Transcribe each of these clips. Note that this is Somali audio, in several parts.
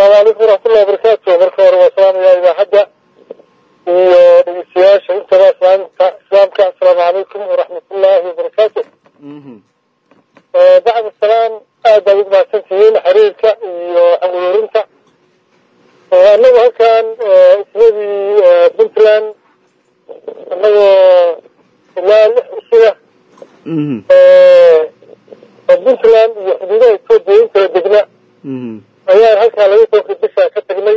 calaykum waraxmatullahi wabarakaatu marka hore waa salaamayaa idaacadda iyo dhegeystayaasha intaba islaamka islaamka assalaamu calaykum waraxmatullaahi wabarakaatu bacda salaam aad baad ugu mahadsan tihiin xiriirka iyo xamuurinta annagu halkan isladii puntland annagoo ilaa lix usuga puntland iyo xuduudaha etoobiya in kala degna ayaan halkaa laga soo kordhishaa ka tagnay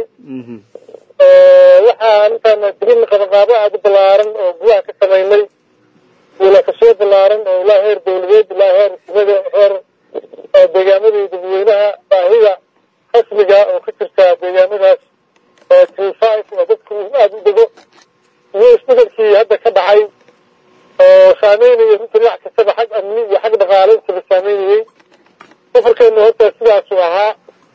waxaan intaan digin qabanqaabo aada u ballaaran oo gudaha ka samaynay wiilakasoo ballaaran oo ilaa heer dawladeed ilaa heer simada heer deegaamada iyo dadweynaha baahida rasmiga oo ka jirta deegaamadaas tree five oo dadku aada u dego iyo isbedelkii hadda ka dhacay oo saameynaya runtii dhinac kastaba xag amni iyo xag dhaqaale intaba saameynayey safarkeenu horta sidaasuu ahaa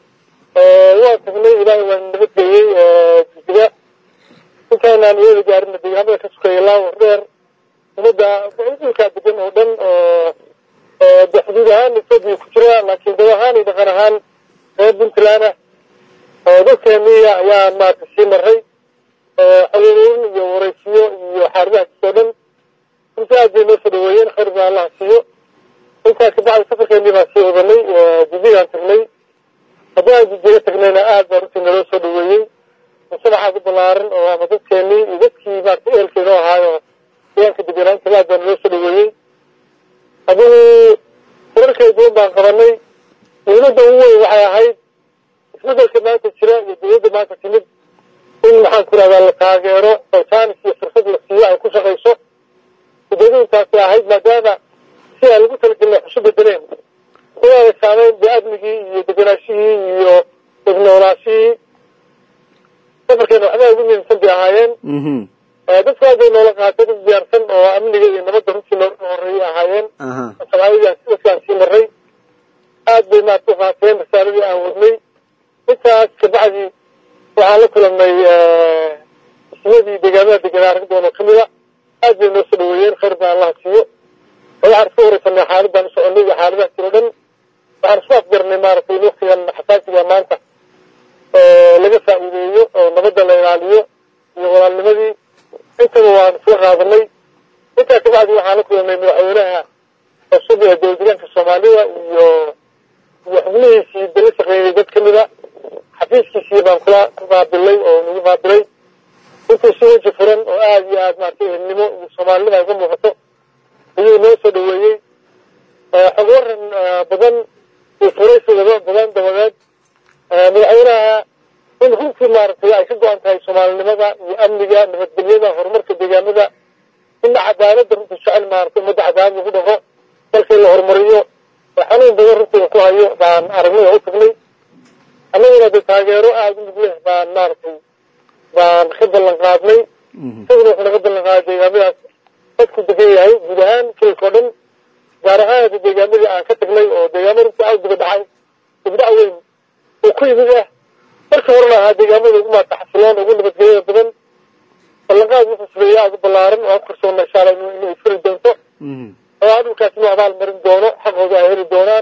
waan tagnay ilaahay waan nabadgeeyey jigjiga intaanaan iyada gaarina deegaamada ka sukaya laawar dheer ummadda dhulkaa degan oo dhan oo de xuduud ahaan etoobiya ku jira laakiin dad ahaan iyo dhaqan ahaan reer puntland ah oo dadkeeniya ayaan maarata sii maray xiriirin iyo waraysiyo iyo xaarimahaas oo dhan runtii aad bay noo soo dhaweeyeen khayr baa allaha siiyo intaas kabacdi safarkeenii baan sii wadanay jijiyaan tagnay haddii aan jijiga tagnayna aad baa runtii naloo soo dhaweeyey mujtamacaad u ballaaran oo ama dadkeenii iyo dadkii maarata ehelka inoo ahaayo deegaanka deganaanta aad baa naloo soo dhaweeyey adigu wararkay duwan baan qabanay dawladda ugu weyn waxay ahayd isbedelka maanta jira iyo dawladda maanta timid in maxaan ku rahdaa la taageero oo jaanis iyo fursad la siiyo ay ku shaqayso ujeedadintaasi ahayd maadaama si aan lagu talagelin wax isu bedeleen inaanay saameyn dee amnigii iyo deganaashihii iyo degnoolaashihii safarkeena waxbaa ugu muhiimsan bay ahaayeen dadku aad bay noola qaatay dad diyaarsan oo amniga iyo nabadda runtii nooga horeeyay ahaayeen soomaalidaan sidaskaan sii maray aad bay maarta u qaateen risaaladii aan wadnay intaas kabacdi waxaan la kulanay ismadii deegaamada deganaa rag doon oo kamida aad bay noo soo dhaweeyeen khayr baa allaha siiyo waxaan iska wareysanay xaaladaan u soconay iyo xaaladaha jiro dhan waxaan isku afgarnay maaragtay in waktigan xasaasiga maanta laga faa'iideeyo oo nabadda la ilaaliyo iyo walaalnimadii intaba waan isla qaadanay intaa kabacdi waxaan la kulanay madaxweynaha cusub ee dowladdegaanka soomaalida iyo iyo xubnihiisii dala shaqeeyey dad ka mida xafiiskiisii baan kula qaabilay oo nagu qaabilay intuu si weji furan oo aada iyo aada maaragtay ehelnimo iyo soomaalinima ay uga muuqato ayuu noo soo dhaweeyey xog waran badan iyo furaysigaba badan dabadeed madaxweynaha in runtii maaragtay ay ka go-an tahay soomaalinimada iyo amniga nabadgelyada horumarka deegaamada ina cadaaladda runtii jecel maaragtay ummadda cadaalad lagu dhaqo dalka in la horumariyo oo xanuun badan runtii ku hayo baan aragnay oo u tagnay annaguna de taageero aada u mid leh baan maaragtay baan ka ballan qaadnay isaguna wuxuu naga ballan qaaday deegaamadaas dadku degan yahay guud ahaan kelka o dhan gaar ahaan hadda deegaamadii aan ka tagnay oo deegaamo runtii aada diba dhacay dibdhac weyn oo ku yimid ah marka horena ahaa deegaamada ugu maarta xasiloon ugu nabadgelyada badan ballanqaad wuxuu sameeyey aada u ballaaran oo aan ku kalsoonna insha alla inay furi doonto oo aan dhulkaas inuu abaal marin doono xaqooda ay heli doonaan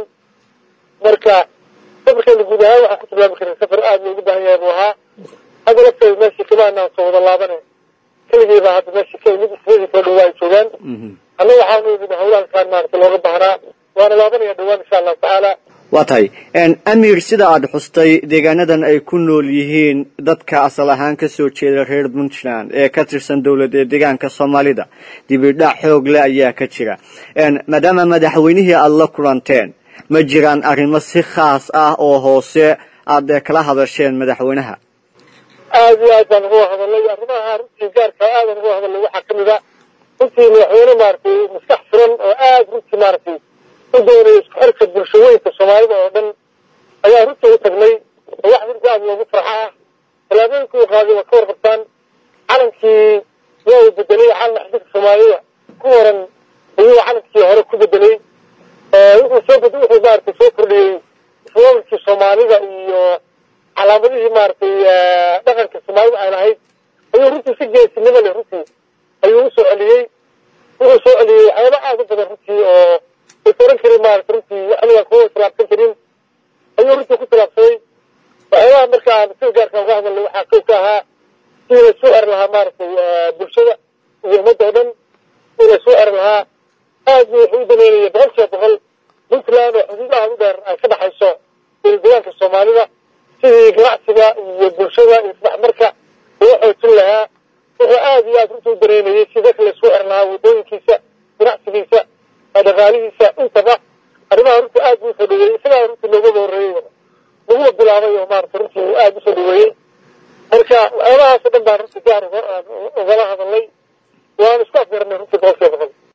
marka safarkeena guud ahaan waxaan ku tilmaami karin safar aada loogu baahan yahay buu ahaa hadda lafteeda meeshii kamaanaan soo wada laabane keligii baa hadda meeshii ka imid ismadii kala dhawaa ay joogaan anna waxaanu imid hawlahalkaan maarata looga baahnaa waana laabanaya dhawaan insha allahu tacaala waa tahay amir sida aada xustay deegaanadan ay ku nool yihiin dadka asal ahaan ka soo jeeda reer puntland ee ka tirsan dowlad ee deegaanka soomaalida dibidhac xoog leh ayaa ka jira maadaama madaxweynihii aada la kulanteen ma jiraan arrimo si khaas ah oo hoose aad kala hadasheen madaxweynaha aada iyo aad baan uga hadalnay arrimaha runtii gaarka aadan uga hadalnay waxaa kamid a runtii madaxweyne maaragtay maskax furan oo aada runtii maaragtay u doonaya isku xirka bulshooyinka soomaalida oo dhan ayaa runtii u tagnay oo wax runtii aada loogu farxo ah tallaabooyinka uu qaaday waa ka warqabtaan calankii waa uu bedelay calan xididka soomaalida ku waran ayuu calankii hore ku bedelay wuxuu soo bed wuxuu maaragtay soo kordhiyey ismaamalkii soomaalida iyo calaamadihii maaragtay dhaqanka soomaalida ay lahayd ayuu runtii si geesinimo leh runtii ayuu usoo celiyey wuxuu soo celiyey waxyaaba aada u badan runtii oo oran karin maarata runtii waxliga kuwa tilaabsan karin ayuu runtii ku tilaabsaday waxyaabaha marka aan sida gaarka uga hadalnay waxaa kow ka ahaa sidii laisku eri lahaa maaragtay bulshada iyo ummadda o dhan sidii laisku eri lahaa aad buu wuxuu u daneynaya boqol kiiba boqol puntland oo xuduudaha u dheer ay ka dhexayso dowladdegaanka soomaalida sidii ganacsiga iyo bulshada iyo isdhexmarka loo xoojin lahaa wuxuu aad iyo aad runta u dareynayay si dadka laisku eri lahaa waddooyinkiisa ganacsigiisa dhaqaalihiisa intaba arrimaha runtii aad buu usoo dhaweeyey isagaa runtii loogaba horreeyey laguma bilaabay oo maarata runtii aad usoo dhaweeyey marka waxyaabahaasoo dhan baan runtii gaar ugala hadalnay waan isku afgaranay runtii boqol kiiba boqol